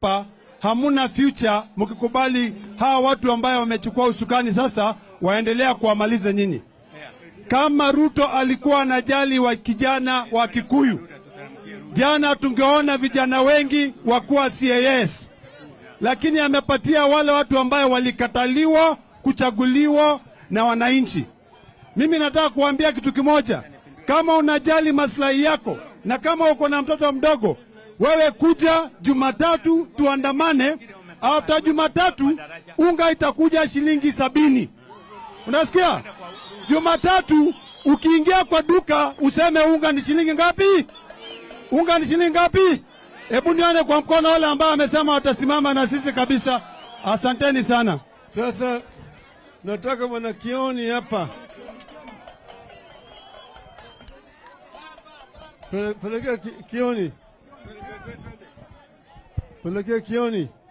hapa hamuna future mkikubali hawa watu ambayo wamechukua usukani sasa waendelea kuwamaliza nyinyi. Kama Ruto alikuwa anajali wa kijana wa Kikuyu, jana tungeona vijana wengi wakuwa CAS, lakini amepatia wale watu ambayo walikataliwa kuchaguliwa na wananchi. Mimi nataka kuambia kitu kimoja, kama unajali maslahi yako na kama uko na mtoto mdogo, wewe kuja Jumatatu tuandamane. After Jumatatu unga itakuja shilingi sabini. Unasikia? Jumatatu ukiingia kwa duka useme unga ni shilingi ngapi? Unga ni shilingi ngapi? Hebu nione kwa mkono wale ambao wamesema watasimama na sisi kabisa. Asanteni sana. Sasa nataka bwana Kioni hapa, Pele- pelekea Ki- Kioni, pelekea Kioni.